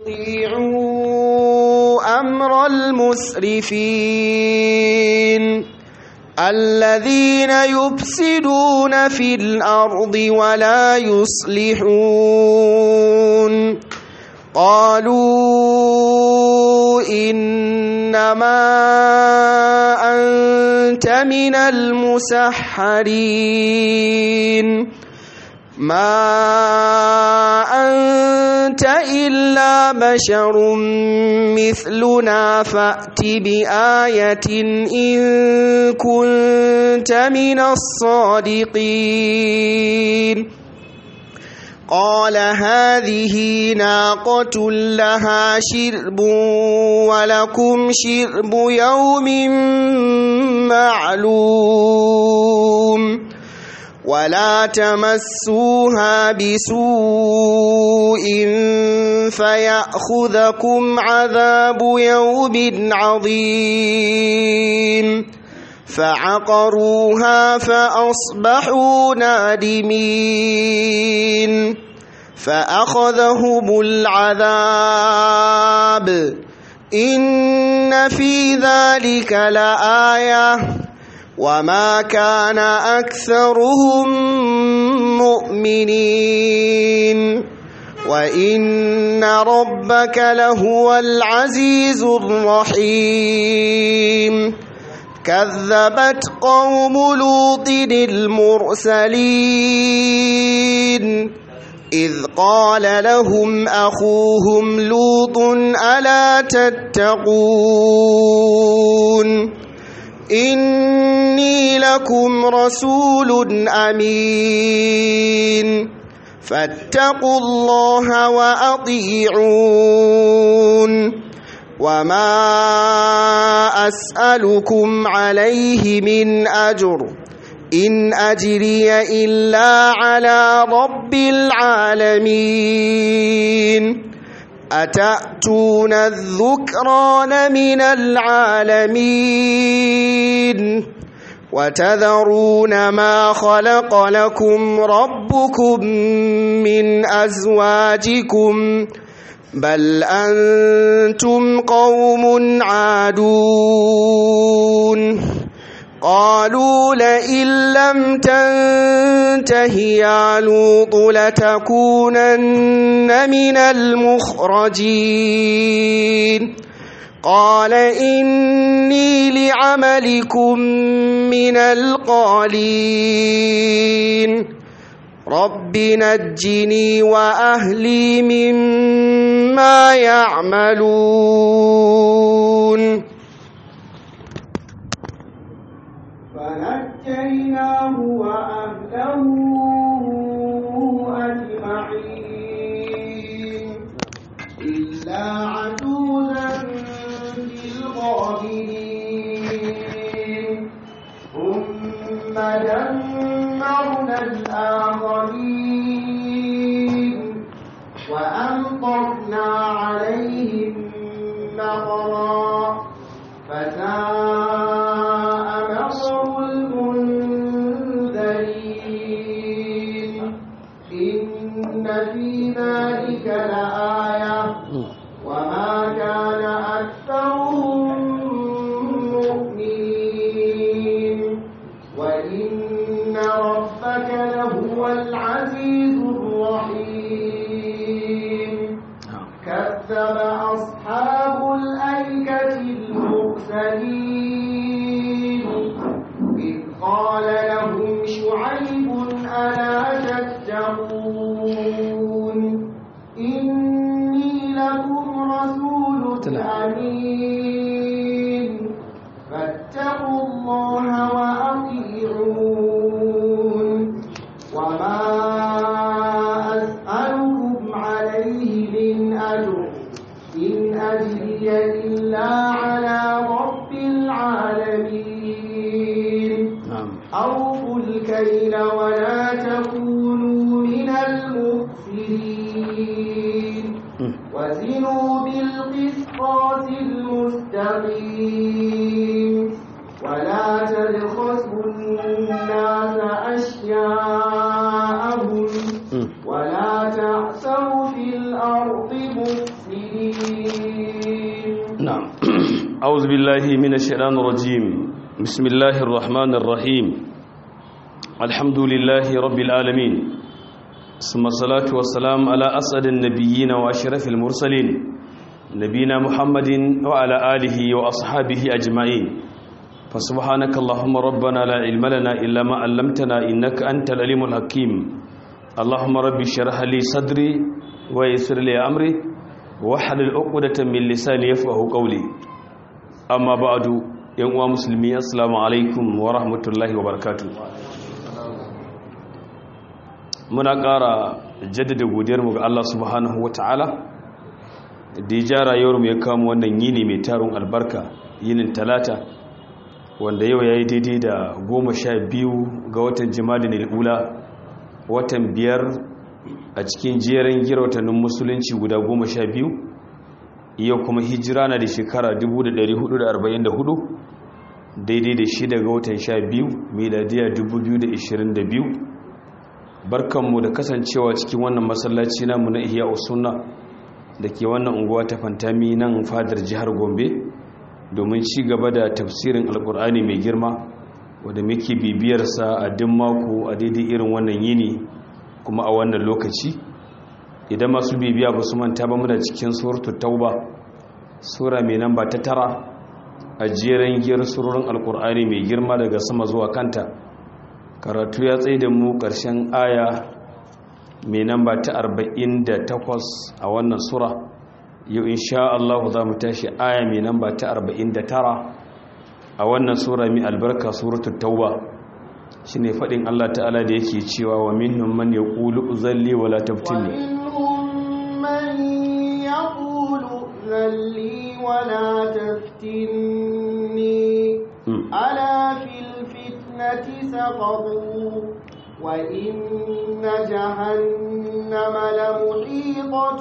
أطيعوا أمر المسرفين الذين يفسدون في الأرض ولا يصلحون قالوا إنما أنت من المسحرين ما أنت إلا بشر مثلنا فأت بآية إن كنت من الصادقين قال هذه ناقة لها شرب ولكم شرب يوم معلوم ولا تمسوها بسوء فيأخذكم عذاب يوم عظيم فعقروها فأصبحوا نادمين فأخذهم العذاب إن في ذلك لآية وما كان أكثرهم مؤمنين وإن ربك لهو العزيز الرحيم كذبت قوم لوط المرسلين إذ قال لهم أخوهم لوط ألا تتقون إني لكم رسول أمين فاتقوا الله وأطيعون وما أسألكم عليه من أجر إن أجري إلا على رب العالمين أتأتون الذكران من العالمين وتذرون ما خلق لكم ربكم من أزواجكم بل أنتم قوم عادون قالوا لئن لم تنته يا لوط لتكونن من المخرجين قال إني لعملكم من القالين رب نجني وأهلي مما يعملون فنجيناه وأهله أجمعين إلا عجوزا في الغابرين ثم دمرنا الآخرين وأمطرنا عليهم مطرا فساء مطر المنذرين إن في ذلك لآية وما كان أكثرهم مؤمنين وإن ربك لهو العزيز الرحيم كذب أصحاب الأيكة المرسلين إذ قال لهم شعيب ألا تتقون إني لكم رسول أمين فاتقوا الله وأطيعون وما أسألكم عليه من أجر إن أجري إلا على رب العالمين أوفوا الكيل ولا تكونوا من المخسرين وزنوا بالقسطاس المستقيم ولا تبخسوا الناس أشياءهم ولا تعثوا في الأرض مفسدين الرجيم نعم أعوذ بالله من الشيطان الرجيم بسم الله الرحمن الرحيم الحمد لله رب العالمين ثم الصلاة والسلام على أسعد النبيين وأشرف المرسلين نبينا محمد وعلى آله وأصحابه أجمعين فسبحانك اللهم ربنا لا علم لنا إلا ما علمتنا إنك أنت العليم الحكيم اللهم ربي اشرح لي صدري ويسر لي أمري واحلل عقدة من لساني يفقهوا قولي أما بعد yan uwa musulmi assalamu alaikum wa rahmatullahi wa barakatu muna ƙara jaddada godiyarmu ga Allah subhanahu wa ta'ala da ya ja rayuwarmu ya kama wannan yini mai tarin albarka yinin talata wanda yau ya yi daidai da goma sha biyu ga watan jimadin al'ula watan biyar a cikin jerin gira watannin musulunci guda goma sha biyu yau kuma hijira na da shekara 1444 daidai da shi daga watan sha biyu miladiya 2022 barkanmu da kasancewa cikin wannan masallaci namu na ihya usunna da ke wannan unguwa ta fantami nan fadar jihar gombe domin ci gaba da tafsirin alkur'ani mai girma wadda muke bibiyarsa a din mako a daidai irin wannan yini kuma a wannan lokaci idan masu bibiya ba su manta ba muna cikin suratul tauba sura mai namba ta tara a jeren giyar surorin alkur'ani mai girma daga sama zuwa kanta karatu ya tsaye da mu ƙarshen aya mai namba ta 48 a wannan sura yau insha Allah za mu tashi aya mai namba ta 49 a wannan sura mai albarka suratul tauba shine faɗin Allah ta'ala da yake cewa wa minhum man yaqulu uzalli wala taftini ومنهم من يقول ائذن لي ولا تفتني Mm. ألا في الفتنة سقطوا وإن جهنم لمحيطة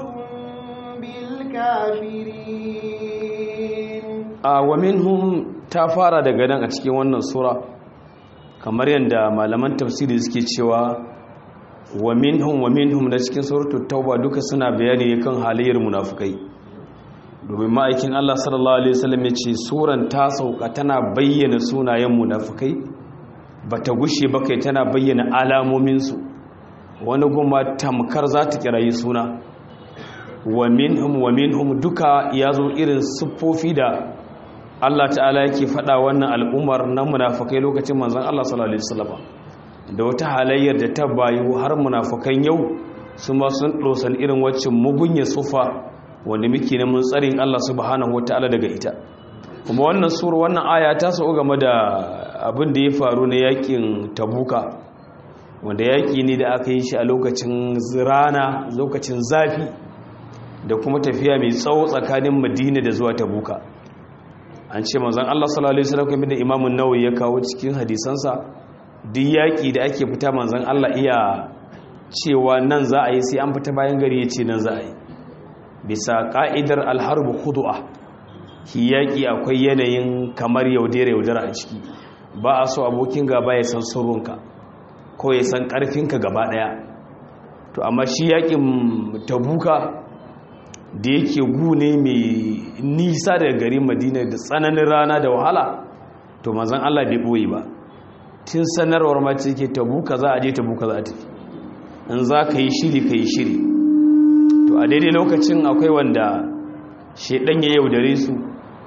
بالكافرين a wa minhum ta fara daga nan a cikin wannan sura kamar yadda malaman tafsiri suke cewa wa minhum wa minhum da cikin suratul tauba duka suna bayani kan halayyar munafukai domin ma'aikin Allah sallallahu alaihi wasallam ya ce suran ta sauka tana bayyana sunayen munafukai bata gushe ba kai tana bayyana alamomin su wani goma tamkar za ta kirayi suna wa minhum wa minhum duka ya zo irin siffofi da Allah ta'ala yake faɗa wannan al'ummar na munafukai lokacin manzon Allah sallallahu alaihi wasallam da wata halayyar da ta bayu har munafukan yau su ma sun dosan irin wacce mugunya sufa wanda muke neman tsarin Allah subhanahu wataala daga ita kuma wannan sura wannan aya ta so game da abin da ya faru na yakin tabuka wanda yaki ne da aka yi shi a lokacin rana lokacin zafi da kuma tafiya mai tsawo tsakanin madina da zuwa tabuka an ce manzon Allah sallallahu alaihi wasallam kamar da Imam an-Nawawi ya kawo cikin hadisansa duk yaki da ake fita manzon Allah iya cewa nan za a yi sai an fita bayan gari yace nan za a yi bisa ka'idar al-harb khudu'a shi yaki akwai yanayin kamar yaudare yaudara a ciki ba a so abokin gaba ya san sirrinka ko ya san karfinka gaba daya to amma shi yakin tabuka da yake gune mai nisa daga garin madina da tsananin rana da wahala to mazan Allah bai ɓoye ba tun sanarwar mace ke tabuka za a je tabuka za a tafi in za ka yi shiri ka yi shiri to a daidai lokacin akwai wanda shaidan ya yaudare su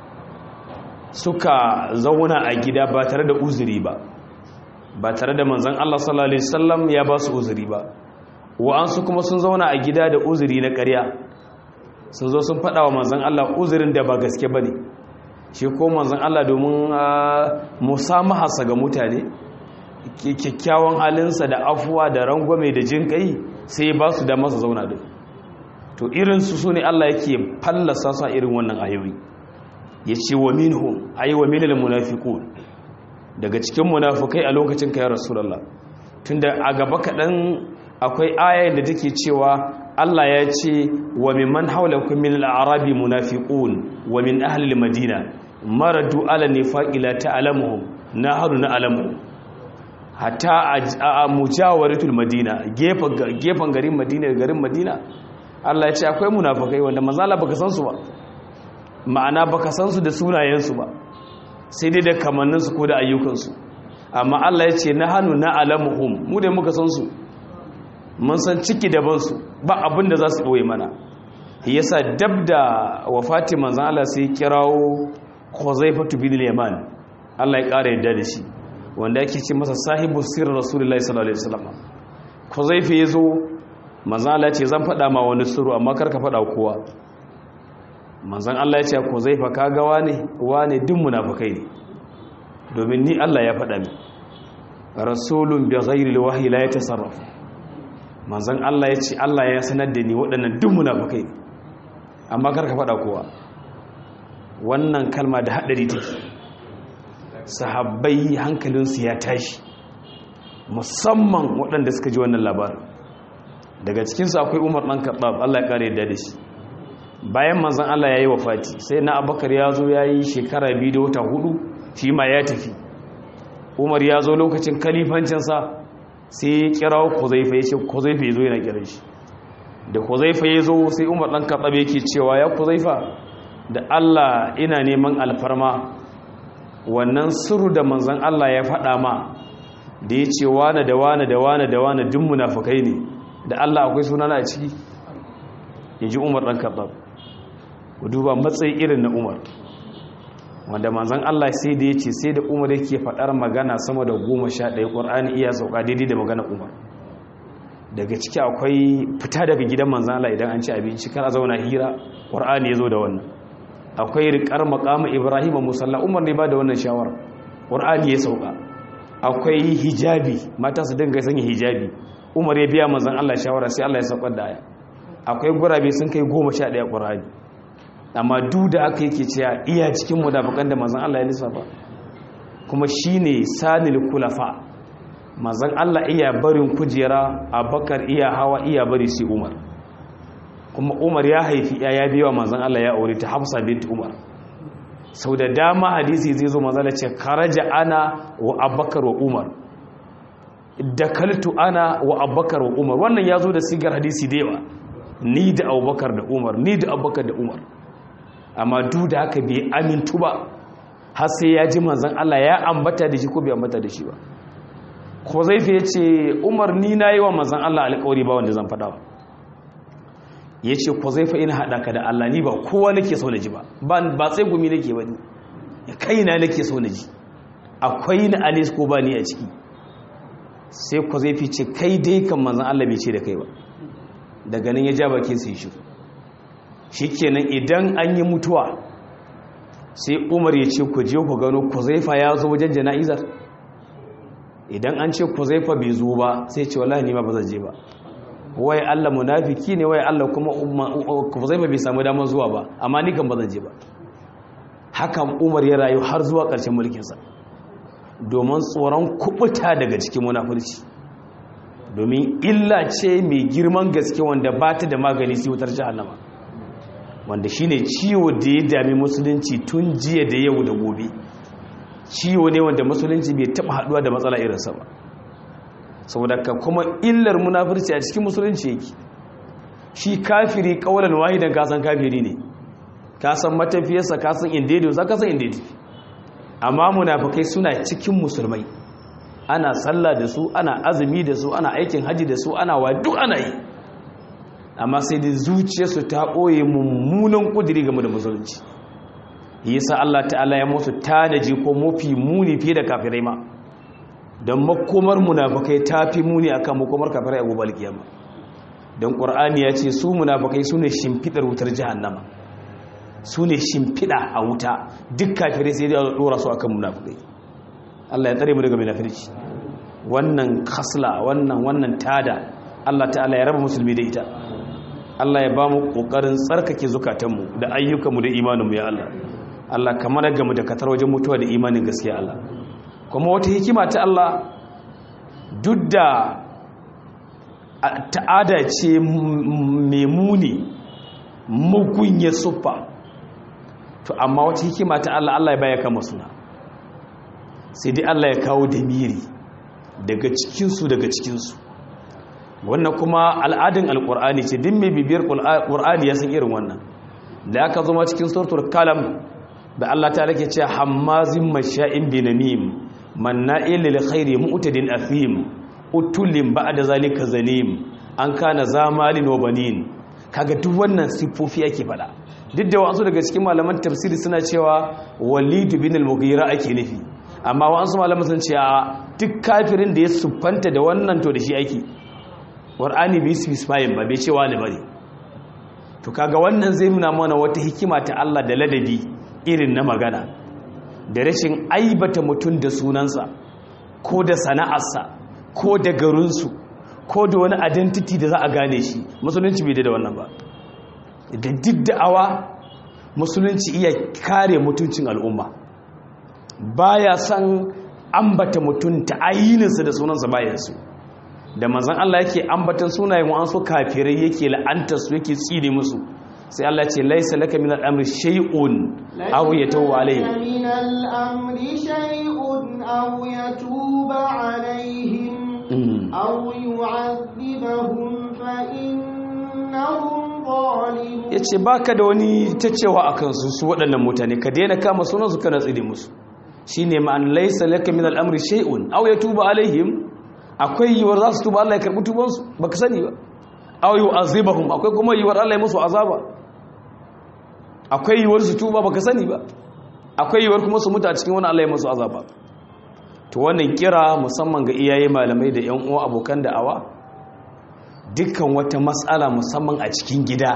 suka zauna a gida ba tare da uzuri ba ba tare da manzan Allah sallallahu Alaihi wasallam ya ba su uzuri ba wa'ansu kuma sun zauna a gida da uzuri na ƙarya sun zo sun faɗa wa manzan Allah uzurin da ba gaske ba ne shi ko manzan Allah domin musamahasa ga mutane kyakkyawan halinsa da afuwa da rangwame da jin kai sai ba su da masa zauna da to irinsu su ne Allah yake fallasa sa irin wannan ayoyi ya ce wa minhum ayi wa minal munafiqun daga cikin munafukai a lokacin ka ya rasulullah tunda a gaba kaɗan akwai ayar da take cewa Allah ya ce wa mimman haulakum min al-a'rabi munafiqun wa min ahli al-madina maradu ala nifaqi la ta'lamuhum nahnu na'lamuhum hatta a mujawaratul madina gefen garin madina garin madina Allah ya ce akwai munafikai wanda manzala baka san su ba ma'ana baka san su da sunayensu ba sai dai da kamannin su ko da ayyukan su amma Allah ya ce nahanu na'lamuhum mu da muka san su mun san ciki da ban su ba abin da za su boye mana yasa dab da wafati manzon Allah sai kirawo Khuzaifatu bin al-Yaman Allah ya kare yadda da shi wanda yake ce masa sahibu sirrin Rasulullahi sallallahu alaihi wasallam Khuzaifa yazo manzan Allah ce zan faɗa ma wani suru amma karka faɗa kowa manzan Allah ya ce ko zai faka ga wane wane duk munafukai ne domin ni Allah ya faɗa mi rasulun bi ghairi alwahyi la yatasarraf manzan Allah ya ce Allah ya sanar da ni waɗannan duk munafukai ne amma karka faɗa kowa wannan kalma da haɗari take sahabbai hankalinsu ya tashi musamman waɗanda suka ji wannan labarin daga cikinsu akwai umar ɗan kaɓab allah ya ƙara yadda da shi bayan manzan allah ya yi wafati sai na abakar ya zo ya yi shekara biyu da wata hudu shi ma ya tafi umar ya zo lokacin kalifancinsa sai ya kira kuzaifa ya ce kuzaifa ya zo yana kiran shi da kuzaifa ya zo sai umar ɗan kaɓab yake cewa ya kuzaifa da allah ina neman alfarma wannan suru da manzan allah ya faɗa ma da ya ce wane da wane da wane da wane duk munafukai ne da Allah akwai sunana a ciki ya ji umar ɗan kaɓar ku duba matsayi irin na umar wanda manzan Allah sai da ya ce sai da umar yake faɗar magana sama da goma sha ɗaya ƙwar'ani iya sauka daidai da magana umar daga ciki akwai fita daga gidan manzan Allah idan an ci abinci kar a zauna hira ƙwar'ani ya zo da wannan akwai riƙar maƙama ibrahim a musalla umar ne ba da wannan shawara ƙwar'ani ya sauka akwai hijabi mata su dinga sanya hijabi umar ya biya manzan Allah shawara sai Allah ya saukar da aya akwai gurabe sun kai goma sha ɗaya ƙurani amma duk da aka yake cewa iya cikin mudafakan da manzan Allah ya lissafa kuma shi ne sanil kulafa manzan Allah iya barin kujera abakar iya hawa iya bari sai umar kuma umar ya haifi ya biya manzan Allah ya aure ta hafsa bint umar sau da dama hadisi zai zo manzan ce karaja ana wa abakar wa umar dakaltu ana wa abubakar wa umar wannan ya zo da sigar hadisi da yawa ni da abubakar da umar ni da abubakar da umar amma duk da haka bai amintu ba har sai ya ji manzan Allah ya ambata da shi ko bai ambata da shi ba ko zai fi ce umar ni na yi wa manzan Allah alƙawari ba wanda zan faɗa ba ya ce ko zai fa ina haɗa ka da Allah ni ba kowa nake so na ji ba ba sai gumi nake ba ni kaina nake so na ji akwai na alis ko ba ni a ciki sai ku zai fice kai dai kan manzan Allah bai ce da kai ba daga nan ya ja bakin sai shi shi kenan idan an yi mutuwa sai umar ya ce ku je ku gano kuzaifa ya zo wajen jana'izar idan an ce kuzaifa bai zo ba sai ce wallahi ni ma ba zan je ba wai Allah munafiki ne wai Allah kuma kuzaifa bai samu damar zuwa ba amma ni kan ba zan je ba hakan umar ya rayu har zuwa ƙarshen mulkinsa domin tsoron kubuta daga cikin munafurci domin illa ce mai girman gaske wanda ba ta da magani sai wutar jahannama wanda shine ciwo da ya dami musulunci tun jiya da yau da gobe ciwo ne wanda musulunci bai taba haduwa da matsala irinsa ba saboda ka kuma illar munafurci a cikin musulunci yake shi kafiri kawalan wahidan kasan kafiri ne kasan matafiyarsa kasan inda ya dosa kasan inda ya tafi amma munafikai suna cikin musulmai ana sallah da su ana azumi da su ana aikin haji da su ana wa duk ana yi amma sai da zuciyarsu ta ɓoye mummunan ƙudiri game da musulunci yasa Allah ta'ala ya musu tanaji ko mafi muni fiye da kafirai ma don makomar munafikai ta fi muni akan makomar kafirai a gobe alkiyama don ƙur'ani ya ce su munafikai su ne shimfiɗar wutar jahannama su ne shimfiɗa a wuta duk kafirai sai da ɗora su akan munafikai Allah ya tsare mu daga munafirci wannan khasla wannan wannan tada Allah ta'ala ya raba musulmi da ita Allah ya ba mu kokarin tsarkake zukatanmu da ayyukanmu da imaninmu ya Allah Allah kamar ga mu da katar wajen mutuwa da imanin gaskiya Allah kuma wata hikima ta Allah duk da ta'ada ce mai muni mugun ya suffa to amma wata hikima ta Allah Allah ya baya kama suna sai dai Allah ya kawo damiri daga cikinsu daga cikinsu wannan kuma al'adun alƙur'ani ce din mai bibiyar ƙur'ani ya san irin wannan da aka zama cikin suratul kalam da Allah ta rake cewa hammazin masha'in binamim manna'il lil khairi mu'tadin athim utulin ba'da zalika zanim an kana zamalin wa banin kaga duk wannan sifofi ake fada duk da wasu daga cikin malaman tafsiri suna cewa walid bin al-mughira ake nufi amma wasu malaman sun ce a duk kafirin da ya siffanta da wannan to da shi ake qur'ani bai specify ba bai ce wani bane to kaga wannan zai nuna mana wata hikima ta Allah da ladabi irin na magana da rashin aibata mutum da sunansa ko da sana'arsa ko da garinsu ko da wani identity da za a gane shi musulunci bai da wannan ba da duk da'awa musulunci iya kare mutuncin al'umma baya san ambata mutum ta ayininsa da sunansa bayansu da manzan Allah yake ambatan sunayen wa'ansu kafirai yake la'antarsu yake tsine musu sai Allah ce laisa laka min al'amri shay'un aw yatubu alayhi min al'amri shay'un aw yatuba alaihim aw yu'adhibahum fa innahum zalimun yace baka da wani tacewa akan su su waɗannan mutane ka daina kama sunan su kana tsire musu shine ma'an laisa laka min al'amri shay'un aw yatuba alaihim akwai yiwuwar za su tuba Allah ya karbi tubansu baka sani ba aw yu'azibahum akwai kuma yiwuwar Allah ya musu azaba akwai yiwuwar su tuba baka sani ba akwai yiwuwar kuma su mutu a cikin wani Allah ya musu azaba to wannan kira musamman ga iyaye malamai da ƴan uwa abokan da'awa dukkan wata matsala musamman a cikin gida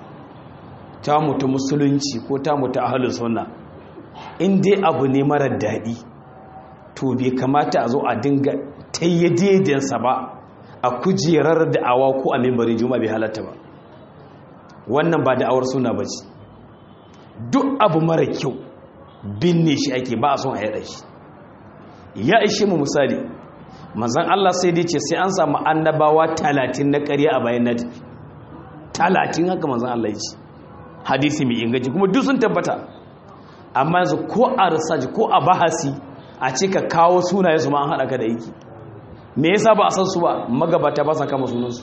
ta mutu musulunci ko ta mutu ahlus sunna in dai abu ne marar daɗi to bai kamata a zo a dinga tayyadedensa ba a kujerar da'awa ko a mimbarin juma'a bai halatta ba wannan ba da'awar suna ba ce duk abu mara kyau binne shi ake ba a son a yada shi ya ishe mu misali manzan Allah sai dai ce sai an samu annabawa talatin na ƙarya a bayan nati talatin haka manzan Allah ya ce hadisi mai inganci kuma duk sun tabbata amma yanzu ko a research ko a bahasi a ce ka kawo sunaye su ma an haɗa ka da aiki me yasa ba a san su ba magabata ba sa kama sunansu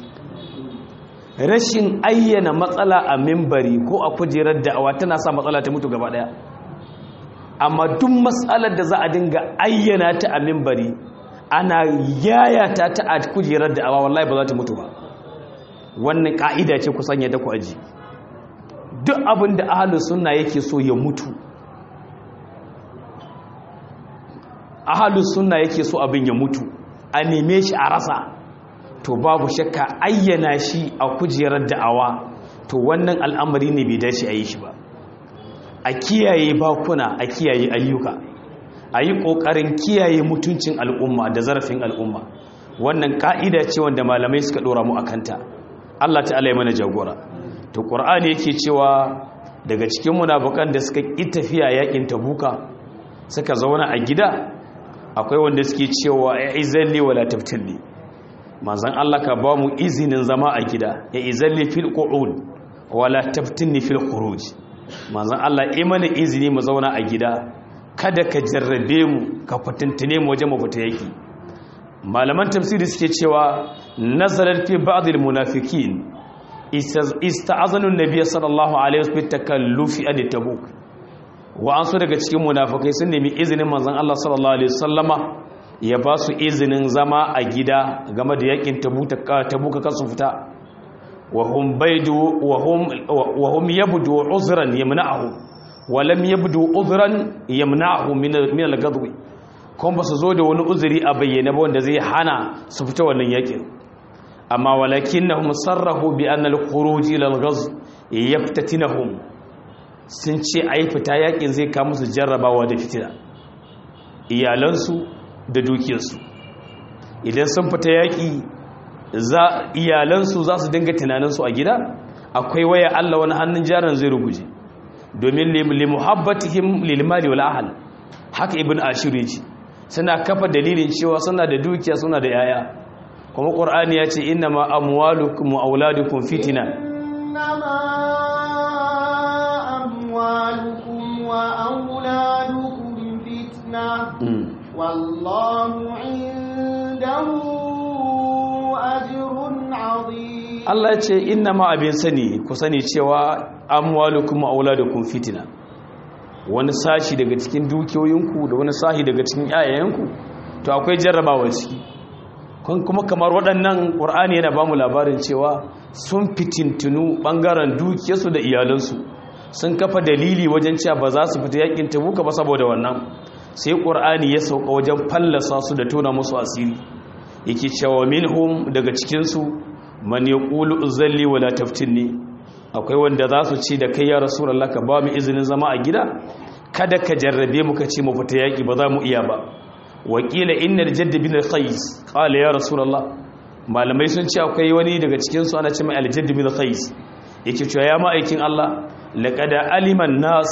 rashin ayyana matsala a mimbari ko a kujerar da'awa tana sa matsala ta mutu gaba daya amma duk matsalar da za a dinga ayyana ta a mimbari ana yayata ta a kujerar da'awa wallahi ba za ta mutu ba wannan ka'ida ce ku sanya da ku aji duk abin da ahlus sunna yake so ya mutu ahlus sunna yake so abin ya mutu a neme shi a rasa to babu shakka ayyana shi a kujerar da'awa to wannan al'amari ne bai dace a yi shi ba a kiyaye bakuna a kiyaye ayyuka a yi ƙoƙarin kiyaye mutuncin al'umma da zarafin al'umma wannan ƙa'ida ce wanda malamai suka ɗora mu a kanta allah ta'ala ya mana jagora to ƙur'ani yake cewa daga cikin munafukan da suka ƙi tafiya yaƙin tabuka suka zauna a gida akwai wanda suke cewa ya izalli wala taftilli manzan Allah ka ba mu izinin zama a gida ya izalli fil qu'ud wala taftinni fil khuruj manzan Allah yi mana izini mu zauna a gida kada ka jarrabe mu ka fitintine mu waje mu fita yaki malaman tafsiri suke cewa nazarar fi ba'd al munafiqin ista'azanu an-nabiy sallallahu alaihi wasallam takallufi an tabuk wa'ansu daga cikin munafukai sun nemi izinin manzon Allah sallallahu alaihi wasallama ya ba su izinin zama a gida game da yakin tabuka kan su fita wa hum baidu wa hum wa hum yabdu uzran yamna'uhu wa lam yabdu uzran yamna'uhu min min al-ghadwi kuma ba su zo da wani uzuri a bayyana ba wanda zai hana su fita wannan yakin amma walakinnahum sarrahu bi anna al-khuruj ila al-ghazw yaftatinahum sun ce a yi fita yakin zai kama su jarrabawa da fitina iyalansu da dukiyarsu idan sun fita yaki iyalansu za su dinga tunaninsu a gida akwai waya Allah wani hannun jaran zai ruguje domin limuhabbatihim lilmali wal ahal haka ibn ashir yace suna kafa dalilin cewa suna da dukiya suna da yaya kuma qur'ani ya ce innama amwalukum wa auladukum fitna أموالكم وأولادكم فتنة والله عنده أجر Allah ya ce inna ma abin sani ku sani cewa amwalukum wa auladukum fitina wani sashi daga cikin dukiyoyinku da wani sashi daga cikin yayayenku to akwai jarrabawa ciki kuma kamar waɗannan ƙur'ani yana ba mu labarin cewa sun fitintunu ɓangaren dukiyarsu da iyalansu sun kafa dalili wajen cewa ba za su fita yakin tabuka ba saboda wannan sai ƙur'ani ya sauka wajen fallasa su da tona musu asiri yake cewa minhum daga cikinsu man yaqulu uzalli wala taftinni akwai wanda za su ce da kai ya rasulullah ka ba mu izinin zama a gida kada ka jarrabe mu ka ce mu fita yaki ba za mu iya ba wakila innal jadd bin al-qais qala ya rasulullah malamai sun ce akwai wani daga cikin su ana ce mai al-jadd bin al-qais yake cewa ya ma'aikin Allah laqad aliman nas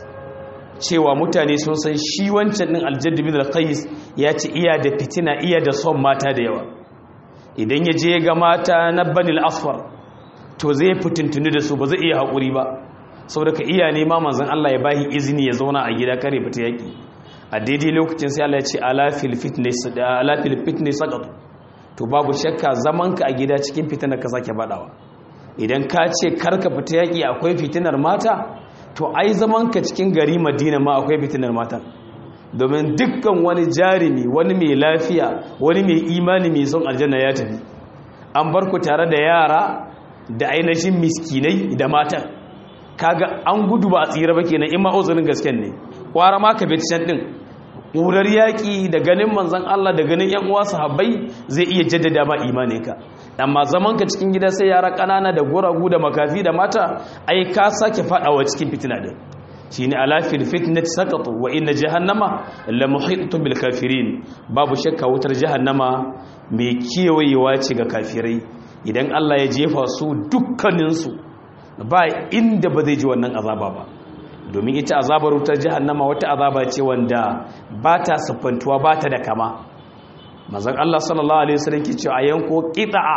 cewa mutane sun san shi wancan din al-jadd bin al-qais ya ce iya da fitina iya da son mata da yawa idan ya je ga mata na banil asfar to zai fitintuni da su ba zai iya haƙuri ba saboda ka iya nema manzon Allah ya bahi izini ya zauna a gida kare fita yaki a daidai lokacin sai Allah ya ce alafil fitness alafil fitness saqat to babu shakka zaman ka a gida cikin fitinar ka sake badawa idan ka ce karka fita yaki akwai fitinar mata to ai zaman ka cikin gari Madina ma akwai fitinar mata domin dukkan wani jarimi wani mai lafiya wani mai imani mai son aljanna ya tafi an bar ku tare da yara da ainihin miskinai da matan kaga an gudu ba a tsira ba kenan in ma uzurin gasken ne kwara ma ka bi can din ƙurar yaƙi da ganin manzan Allah da ganin ‘yan uwa sahabbai zai iya jaddada ma imaninka amma zaman ka cikin gida sai yara ƙanana da guragu da makafi da mata ai ka sake faɗawa cikin fitina din shi ne alafil fitnat sakatu wa inna jahannama la muhittu bil kafirin babu shakka wutar jahannama mai kewayewa ce ga kafirai idan Allah ya jefa su dukkaninsu ba inda ba zai ji wannan azaba ba domin ita azabar wutar jahannama wata azaba ce wanda ba ta siffantuwa ba ta da kama mazan Allah sallallahu alaihi wasallam ke cewa yanko qita'a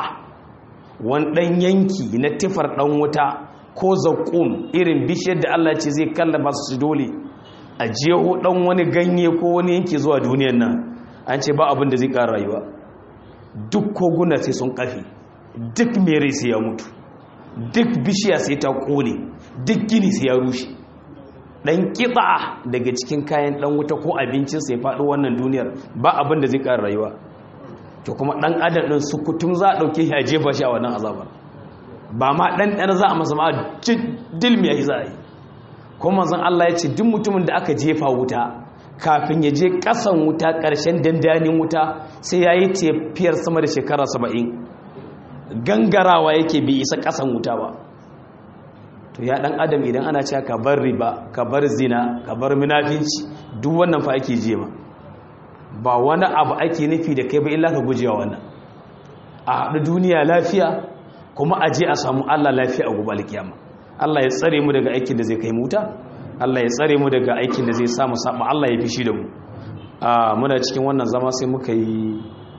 wani dan yanki na tifar dan wuta ko zakum irin bishiyar da Allah ce zai kallaba su dole a jeho dan wani ganye ko wani yanki zuwa duniyar nan an ce ba abin da zai ƙara rayuwa duk koguna sai sun kafe duk mere sai ya mutu duk bishiya sai ta kone duk gini sai ya rushe dan kiba daga cikin kayan dan wuta ko abincin sai faɗo wannan duniyar ba abin da zai ƙara rayuwa to kuma dan adam din su kutum za a dauke shi a jefa shi a wannan azabar ba ma dan dan za a masa ma dilmi ya za a yi kuma manzon Allah ya ce duk mutumin da aka jefa wuta kafin ya je kasan wuta ƙarshen dandanin wuta sai ya yi tafiyar sama da shekara saba'in gangarawa yake bi isa kasan wuta ba to ya dan adam idan ana cewa ka bar riba ka bar zina ka bar munafinci duk wannan fa ake je ma ba wani abu ake nufi da kai ba illa ka gujewa wannan a haɗu duniya lafiya kuma a je a samu Allah lafiya a gobe alkiyama Allah ya tsare mu daga aikin da zai kai muta Allah ya tsare mu daga aikin da zai samu saba Allah ya fishi da mu a muna cikin wannan zama sai muka yi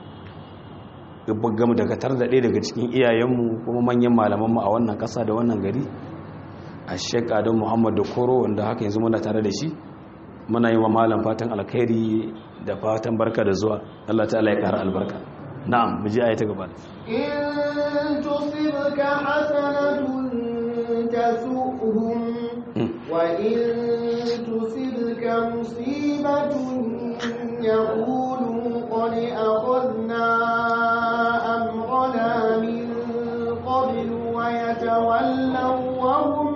gamu dakatar da ɗaya daga cikin iyayenmu kuma manyan malamanmu a wannan ƙasa da wannan gari a shek adam muhammad da koro wanda haka yanzu muna tare da shi muna yi wa malam fatan alkhairi da fatan barka da zuwa allah ta'ala ya kara albarka na'am mu ji ayata gaba in tusibka hasanatun tasu'hum wa in tusibka musibatun yaqulu qad akhadna amrana min qablu wa yatawallaw wa hum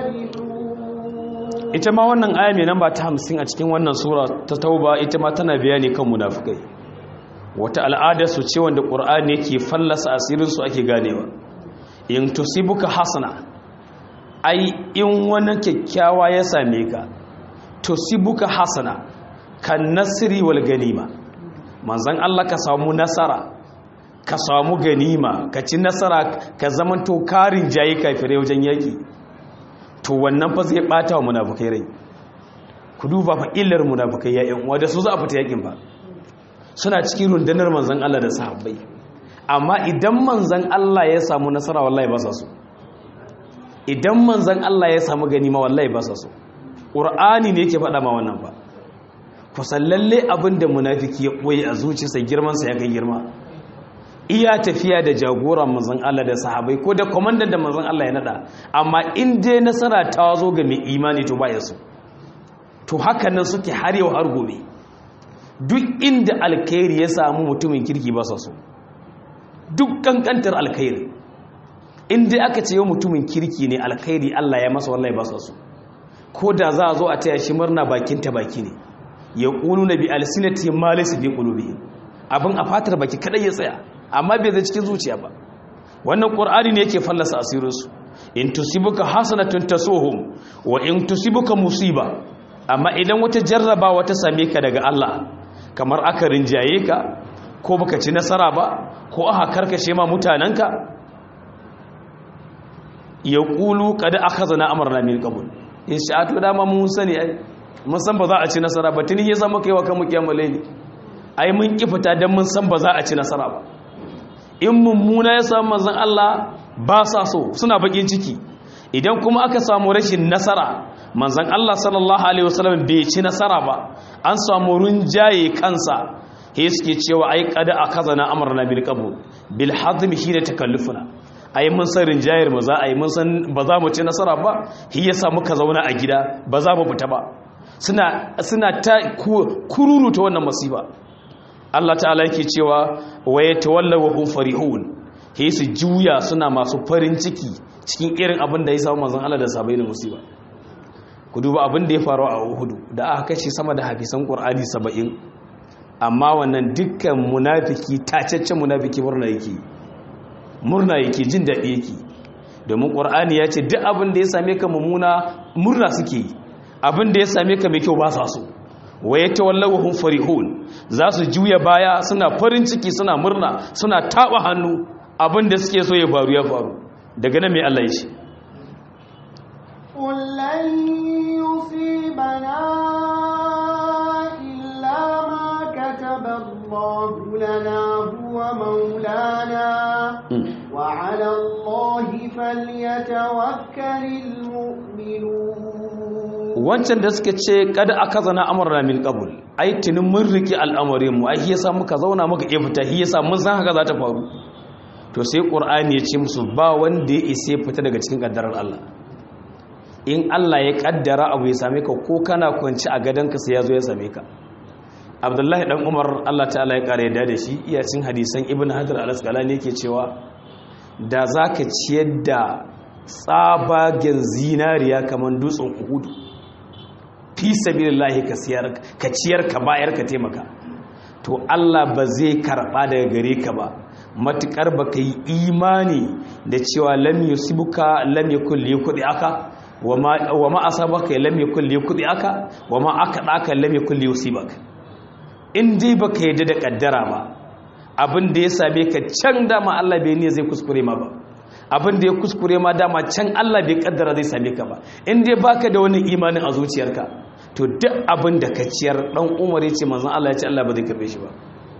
ita ma wannan aya mai namba ta hamsin a cikin wannan sura ta tauba ita ma tana bayani kan munafukai wata al'ada su ce wanda ƙur'ani yake fallasa asirinsu ake ganewa in tusibuka hasana ai in wani kyakkyawa ya same ka tusibuka hasana kan nasiri wal ganima manzan Allah ka samu nasara ka samu ganima ka ci nasara ka zamanto karin jayi kafirai wajen yaki to wannan fa zai bata wa munafukai rai ku duba fa illar munafukai ya yan uwa da su za a fita yakin ba suna cikin rundunar manzon Allah da sahabbai amma idan manzon Allah ya samu nasara wallahi ba sa so idan manzon Allah ya samu ganima wallahi ba sa so qur'ani ne yake faɗa ma wannan ba ku sallalle abinda munafiki ya koyi a zuciyarsa girman sa ya kai girma iya tafiya da jagoran manzon Allah da sahabai ko da komandan da manzon Allah ya nada amma in dai nasara ta zo ga mai imani to baya su to haka nan suke har yau har gobe duk inda alkhairi ya samu mutumin kirki ba sa so duk kankantar alkhairi in dai aka ce yau mutumin kirki ne alkhairi Allah ya masa wallahi ba sa so ko da za a zo a taya shi murna bakin ta baki ne ya ƙunu na bi alsinati ma laysa bi qulubihim abin a fatar baki kadai ya tsaya amma bai zai cikin zuciya ba wannan qur'ani ne yake fallasa asirin su in tusibuka hasanatun tasuhum wa in tusibuka musiba amma idan wata jarraba wata same ka daga Allah kamar aka rinjaye ka ko baka ci nasara ba ko aka karkashe ma mutananka ya ƙulu kada aka zana amarna min qabl in sha'atu dama mun sani ai mun san ba za a ci nasara ba tuni ya zama kaiwa kan mukiyamul layli ai mun ki fita dan mun san ba za a ci nasara ba in mummuna ya samu manzon Allah ba sa so suna bakin ciki idan kuma aka samu rashin nasara manzon Allah sallallahu alaihi wasallam bai ci nasara ba an samu runjaye kansa he suke cewa ai kada akazana amarna bil qabul bil hazmi shine takallufuna ai mun san rinjayar mu za a yi mun san ba za mu ci nasara ba shi yasa muka zauna a gida ba za mu fita ba suna suna ta kururu ta wannan masifa Allah ta'ala yake cewa wa yatawallaw hum farihun he su juya suna masu farin ciki cikin irin abin da ya samu manzon Allah da sabai da musiba ku duba abin da ya faru a Uhud da aka kashe sama da hafisan Qur'ani 70 amma wannan dukkan munafiki tacaccen munafiki murna yake murna yake jin daɗi yake domin ƙwar'ani ya ce duk abin da ya same ka mummuna murna suke yi abin da ya same ka mai kyau ba sa so waye ta wallawahun farihun za su juya baya suna farin ciki suna murna suna taɓa hannu abin da suke so ya faru ya faru daga nan mai Allah ya ce لن يصيبنا إلا ما كتب الله لنا هو مولانا وعلى الله فليتوكل المؤمنون wancan da suka ce kada aka zana amurna min qabul ai tunin mun riki al'amarin mu ai yasa muka zauna muka iya fita shi yasa mun san haka za ta faru to sai qur'ani ya ce musu ba wanda ya isa fita daga cikin kaddarar Allah in Allah ya kaddara abu ya same ka ko kana kwanci a gadonka sai ya zo ya same ka abdullahi dan umar Allah ta'ala ya kare da shi iya cin hadisan ibn hajar al-asqalani yake cewa da zaka ciyar da tsabagen zinariya kamar dutsen uhudu fi sabilillahi ka siyar ka ciyar ka bayar ka taimaka to Allah ba zai karba daga gare ka ba matukar baka yi imani da cewa lam yusibuka lam yakul liyakudi aka wa ma asabaka lam yakul liyakudi aka wa ma akadaka lam yakul liyusibaka in dai baka yadda da kaddara ba abin da ya same ka can dama Allah bai ne zai kuskure ma ba abin da ya kuskure ma dama can Allah bai kaddara zai same ka ba in dai baka da wani imanin a zuciyarka to duk abin da ka ciyar dan Umar ya ce manzon Allah ya ce Allah ba zai karbe shi ba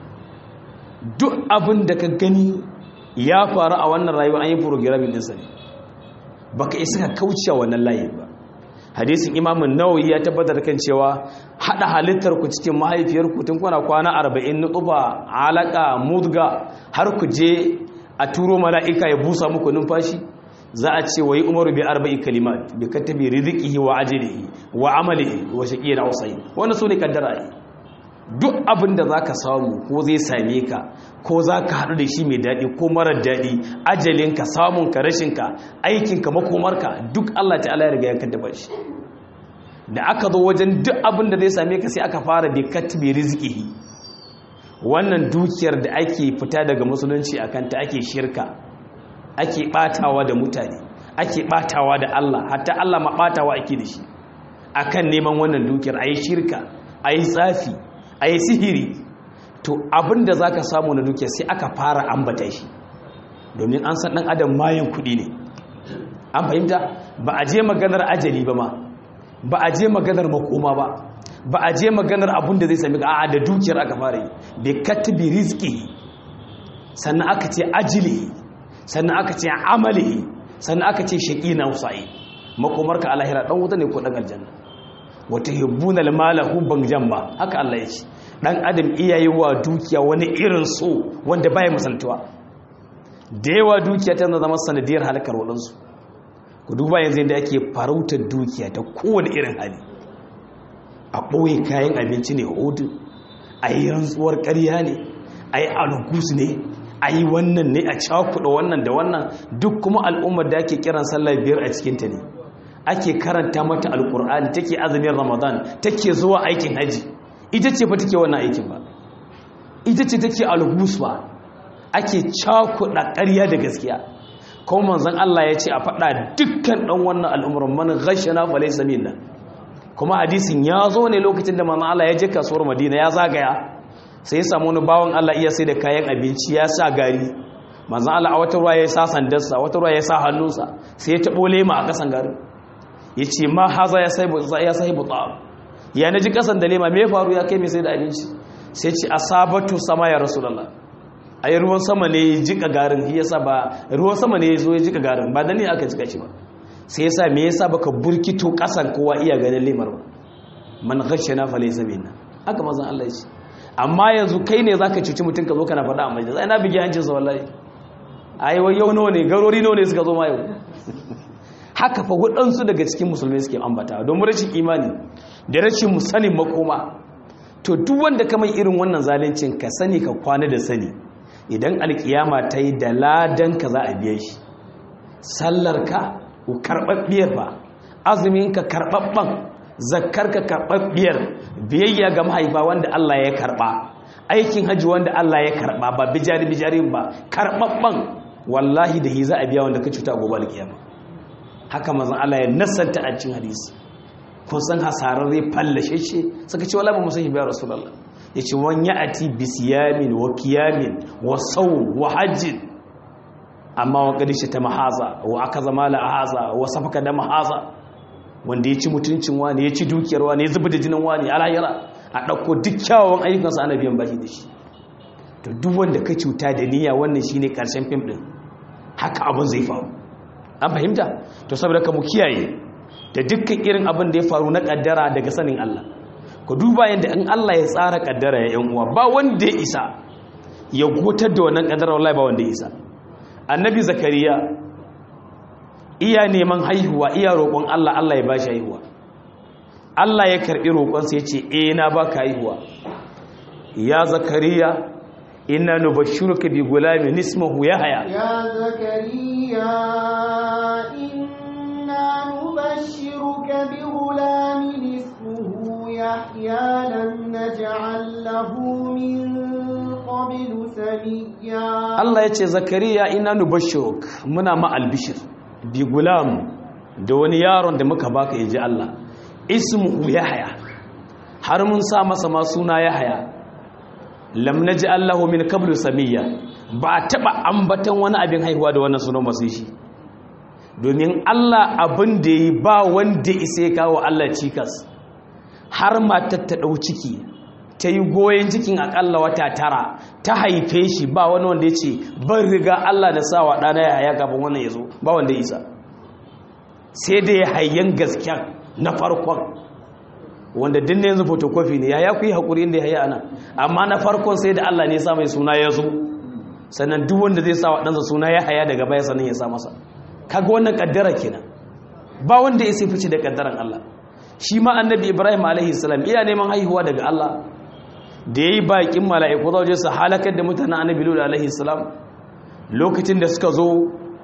duk abin da ka gani ya faru a wannan rayuwa an yi programming din sa ne baka isa ka kauce wannan layin ba hadisin imamun nawawi ya tabbatar kan cewa hada halittar ku cikin mahaifiyar ku tun kuna kwana 40 nutuba alaka mudga har ku je a turo mala'ika ya busa muku numfashi za a ce wa yi umaru bi arba'i kalimat bi katabi rizqihi wa ajlihi wa amalihi wa shaqiyyin aw sa'id wannan sune kaddara ne duk abin da zaka samu ko zai same ka ko zaka hadu da shi mai dadi ko marar dadi ajalinka samun ka rashin ka aikin ka makomarka duk Allah ta'ala ya riga ya kaddaba shi da aka zo wajen duk abin da zai same ka sai aka fara bi katabi rizqihi wannan dukiyar da ake fita daga musulunci akan ta ake shirka ake batawa da mutane ake batawa da Allah hatta Allah ma batawa ake da shi akan neman wannan dukiyar ayi shirka ayi tsafi ayi sihiri to abinda zaka samu na dukiyar sai aka fara ambata shi domin an san dan adam mayin kudi ne an fahimta ba a je maganar ajali ba ma ba a je maganar makoma ba ba a je maganar abin da zai sami a'a da dukiyar aka fara yi bai katbi rizki sannan aka ce ajili sannan aka ce amali sannan aka ce shaƙi na usa'i makomarka a lahira ɗan wuta ne ko ɗan aljanna wata hibbuna lamala hubban jamba haka Allah ya ce ɗan adam iya yi wa dukiya wani irin so wanda baya misaltuwa da yawa dukiya tana zama sanadiyar halakar waɗansu ku duba yanzu yadda ake farautar dukiya ta kowane irin hali a ɓoye kayan abinci ne hudu a yi rantsuwar ƙarya ne a yi alugus ne a yi wannan ne a cakuɗa wannan da wannan duk kuma al'ummar da ake kiran sallah biyar a cikinta ne ake karanta mata alƙur'ani take azumin ramadan take zuwa aikin haji ita ce fa take wannan aikin ba ita ce take algus ba ake cakuɗa ƙarya da gaskiya kuma manzon Allah ya ce a faɗa dukkan ɗan wannan al'ummar man ghashana fa laysa minna kuma hadisin ya zo ne lokacin da manzon Allah ya je kasuwar Madina ya zagaya sai ya samu wani bawan Allah iya sai da kayan abinci ya sa gari manzon Allah a wata ruwa ya sa sandarsa wata ruwa ya sa hannunsa sai ya taɓo lema a kasan garin ya ce ma haza ya sai ya sai buta ya naji kasan da lema me faru ya kai mai sai da abinci sai ce asabatu sama ya rasulullah ai ruwan sama ne ya jika garin shi yasa ba ruwan sama ne ya zo ya jika garin ba da ne aka jika shi ba sai yasa me yasa baka burkito kasan kowa iya ganin lemar ba man ghashana fa laysa minna haka mazan Allah ya ce amma yanzu kai ne zaka cuci mutum ka zo kana faɗa a majalisa ina bigi hancin sa wallahi ai wai yau nawa ne garori nawa ne suka zo ma yau haka fa waɗansu daga cikin musulmai suke ambata don rashin imani da rashin sanin makoma to duk wanda ka mai irin wannan zalincin ka sani ka kwana da sani idan alkiyama ta yi da ladan ka za a biya shi sallar ka karɓaɓɓiyar ba azumin ka karɓaɓɓan zakkar ka karɓaɓɓiyar biyayya ga mahaifa wanda Allah ya karɓa aikin hajji wanda Allah ya karɓa ba bijari bijarin ba karɓaɓɓan wallahi da hi za a biya wanda ka cuta gobe alkiyama haka mazan Allah ya nasanta a cikin hadisi kun san hasararre fallashe ce suka ce wala ba musahi biya rasulullah ya ce wani ya ati bisiyamin wa kiyamin wa sau wa hajjin amma wa ƙarishe ta mahaza wa aka zama la'ahaza wa safaka da mahaza wanda ya ci mutuncin wani ya ci dukiyar wani ya zuba da jinin wani alayyara a ɗauko duk kyawawan ayyukansa ana biyan bashi da shi to duk wanda ka cuta da niyya wannan shine ƙarshen fim ɗin haka abin zai faru an fahimta to saboda ka mu kiyaye da dukkan irin abin da ya faru na kaddara daga sanin Allah ku duba yadda in Allah ya tsara kaddara ya yan uwa ba wanda ya isa ya gotar da wannan kaddara wallahi ba wanda ya isa annabi zakariya iya neman haihuwa iya roƙon Allah Allah ya bashi haihuwa Allah ya karbi roƙon sa yace eh na baka haihuwa ya zakariya inna nubashshiruka bi gulamin ismuhu yahya يا زكريا إنا نبشرك بغلام اسمه يحيى لم نجعل له من قبل سميا Allah ya ce zakariya ina nubashiruk muna ma albishir bi gulam da wani yaron da muka baka yaji Allah ismuhu yahya har mun sa masa ma suna yahya lam naj'al lahu min qablu samiyya ba taba ambatan wani abin haihuwa da wannan sunan ba sai shi domin Allah abin da yi ba wanda isa ya kawo Allah cikas har matar ta dau ciki ta yi goyon cikin akalla wata tara ta haife shi ba wani wanda ya ce ban riga Allah da sawa ɗana ya haya kafin wannan ya zo ba wanda isa sai da ya hayyan gasken na farkon wanda dinne yanzu fotokofi ne ya ya ku yi haƙuri inda ya haya ana amma na farkon sai da Allah ne ya sa mai suna ya zo sannan duk wanda zai sa wa ɗansa suna ya haya daga baya sannan ya sa masa kaga wannan kaddara kenan ba wanda ya sai fice da kaddaran Allah shi ma annabi Ibrahim alaihi salam iya neman haihuwa daga Allah da yayi bakin mala'iku za je su halakar da mutanen annabi Lut alaihi salam lokacin da suka zo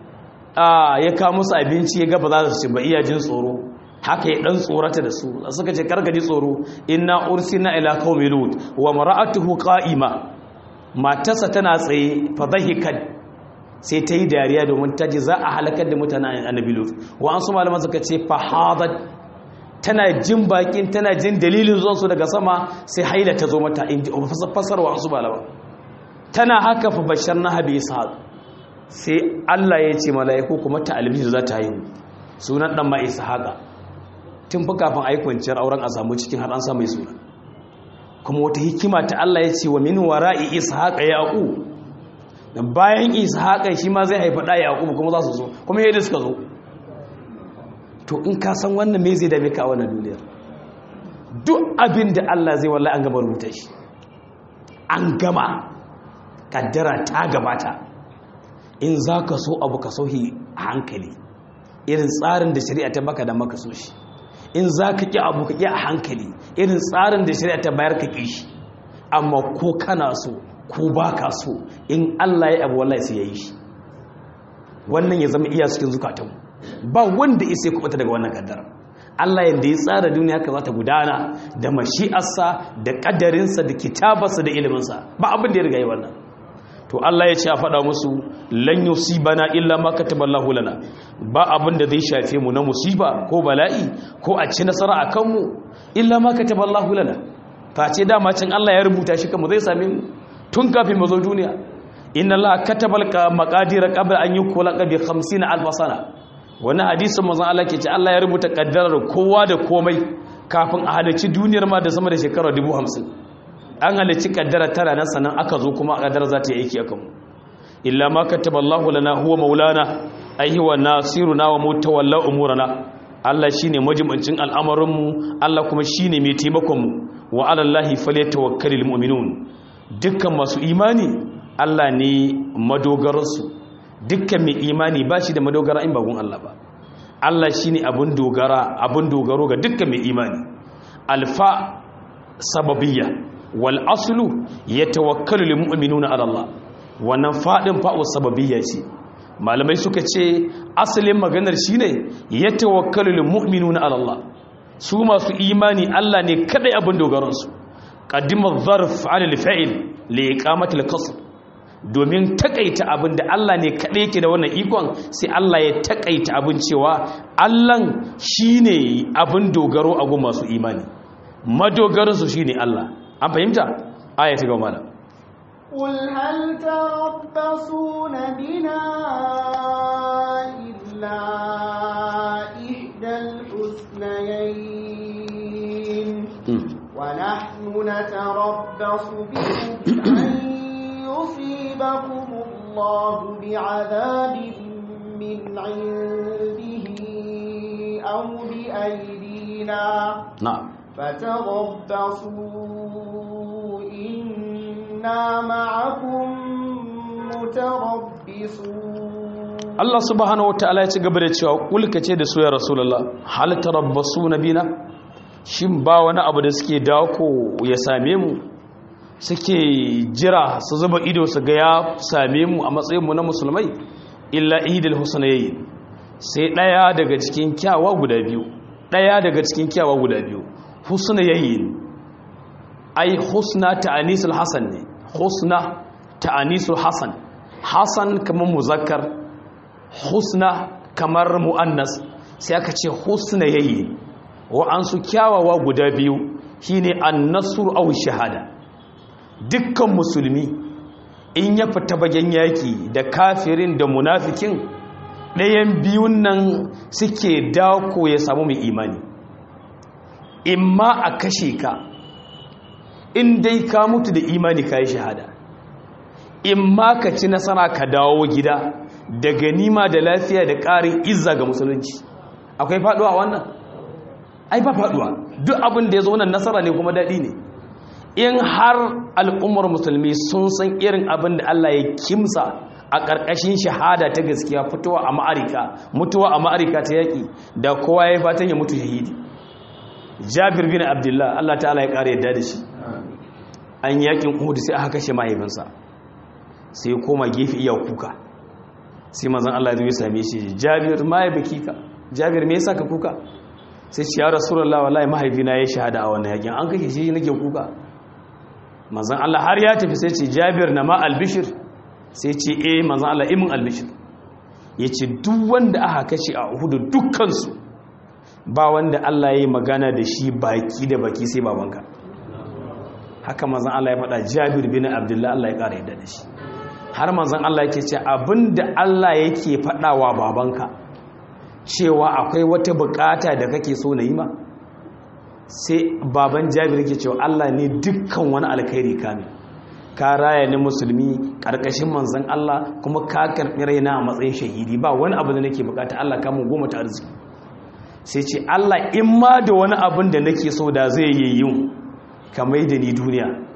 a ya kawo musu abinci ya ga ba za su ci ba iya jin tsoro haka ya dan tsorata da su suka ce karka ji tsoro inna ursina ila qaumi lut wa mar'atuhu qa'ima matarsa tana tsaye fa dhahikat sai ta yi dariya domin ta ji za a halakar da mutanen annabi lut wa an su malaman suka ce fa hadat tana jin bakin tana jin dalilin zuwansu daga sama sai haila ta zo mata in ji fasarwa wasu malama tana haka fa bashar na habi ishaq sai Allah ya ce mala'iku kuma ta albishi za ta haihu sunan dan ma ishaqa tun fa kafin aikwanciyar auren a samu cikin har an sa mai suna kuma wata hikima ta Allah ya ce wa min wara'i ishaqa yaqub dan bayan ishaqa shi ma zai haifa da yaqub kuma za su zo kuma yadda suka zo to in ka san wannan me zai dame ka a wannan duniyar duk abin da Allah zai wallahi an gama rubuta shi an gama kaddara ta gabata in za ka so abu ka sohi a hankali irin tsarin da shari'a ta baka da maka so shi in za ka ƙi abu ka ƙi a hankali irin tsarin da shari'a ta bayar ka ƙi shi amma ko kana so ko ba ka so in Allah ya abu wallahi sai ya yi shi wannan ya zama iya cikin zukatanmu ba wanda isa ya kubuta daga wannan kaddara Allah yadda ya tsara duniya haka za ta gudana da mashi'arsa da ƙaddarinsa da kitabarsa da iliminsa ba abin da ya riga yi wannan to Allah ya ce a faɗa musu lan bana illa ma kataballahu lana ba abin da zai shafe mu na musiba ko bala'i ko a ci nasara a kanmu illa ma kataballahu lana face dama cin Allah ya rubuta shi kanmu zai same mu tun kafin mu zo duniya inna Allah katabal maqadir qabla an yukula bi 50 alf sana wani hadisin manzon Allah ke ce Allah ya rubuta kaddarar kowa da komai kafin a halarci duniyar ma da sama da shekara 50 an halarci kaddara tara nan sannan aka zo kuma kaddara za ta yi aiki akan mu illa ma kataballahu lana huwa maulana ai huwa nasiruna wa mutawalla umurana Allah shine majibancin al'amarin mu Allah kuma shine mai taimakon mu wa ala Allahi falyatawakkalul mu'minun dukkan masu imani Allah ne madogararsu dukkan mai imani ba shi da madogara in bagun Allah ba Allah shi ne abin dogara abin dogaro ga dukkan mai imani alfa sababiyya wal aslu ya tawakkalu lil mu'minuna ala Allah wannan fadin fa'u sababiyya ce malamai suka ce asalin maganar shine ya tawakkalu lil mu'minuna ala Allah su masu imani Allah ne kadai abin dogaransu qaddima dharf ala al-fa'il li iqamati al-qasr domin takaita abin da Allah ne kaɗai yake da wannan ikon sai Allah ya takaita abin cewa Allahn shi ne abin dogaro a gun masu imani madogaransu shi ne Allah an fahimta aya ta gama da قل هل تربصون بنا إلا إحدى الحسنيين ونحن نتربص بكم أن يصيبكم الله بعذاب من عنده أو بأيدينا na'am فتربصوا إنا معكم متربصون Allah subhanahu wataala ya ci gaba da cewa kulka ce da su ya rasulullah hal tarabbasuna bina shin ba wani abu da suke dako ya same mu suke jira su zuba ido su ga ya same mu a matsayin mu na musulmai illa ihdil husnayn sai daya daga cikin kyawa guda biyu daya daga cikin kyawa guda biyu husnayn ai husna ta'anisul hasan ne husna ta'anisul hasan hasan kamar muzakkar husna kamar mu'annas sai aka ce husna yayi wa'ansu kyawawa guda biyu shine an-nasr aw shahada dukkan musulmi in ya fita bagen yaki da kafirin da munafikin ɗayan biyun nan suke dako ya samu mai imani imma a kashe ka in dai ka mutu da imani ka yi shahada imma ka ci nasara ka dawo gida da ganima da lafiya da ƙarin izza ga musulunci akwai faɗuwa wannan ai ba faɗuwa duk abin da ya zo wannan nasara ne kuma daɗi ne in har al'ummar musulmi sun san irin abin da Allah ya kimsa a ƙarƙashin shahada ta gaskiya fitowa a ma'arika mutuwa a ma'arika ta yaƙi da kowa ya yi fatan ya mutu shahidi jabir bin abdullah Allah ta'ala ya ƙara yadda da shi an yaƙin uhud sai aka kashe mahaifinsa sai ya koma gefe iya kuka sai mazan Allah ya same shi jabir ma ya baki ka jabir me yasa ka kuka sai ce ya rasulullah wallahi mahaifina ya shahada a wannan yakin an kashe shi nake kuka manzon Allah har ya tafi sai ce jabir na ma albishir sai ce eh manzon Allah imin albishir yace duk wanda aka kashe a Uhud dukkan su ba wanda Allah ya yi magana da shi baki da baki sai babanka haka manzon Allah ya faɗa Jabir bin Abdullah Allah ya ƙara yadda da shi har manzon Allah yake ce abinda Allah yake faɗawa babanka cewa akwai wata bukata da kake so na yi ma sai baban Jabir yake cewa Allah ne dukkan wani alkhairi kame ka raya ni musulmi karkashin manzon Allah kuma ka karɓi raina a matsayin shahidi ba wani abu da nake bukata Allah ka mun goma ta arziki sai ce Allah in ma da wani abin da nake so da zai yi yin ka mai da ni duniya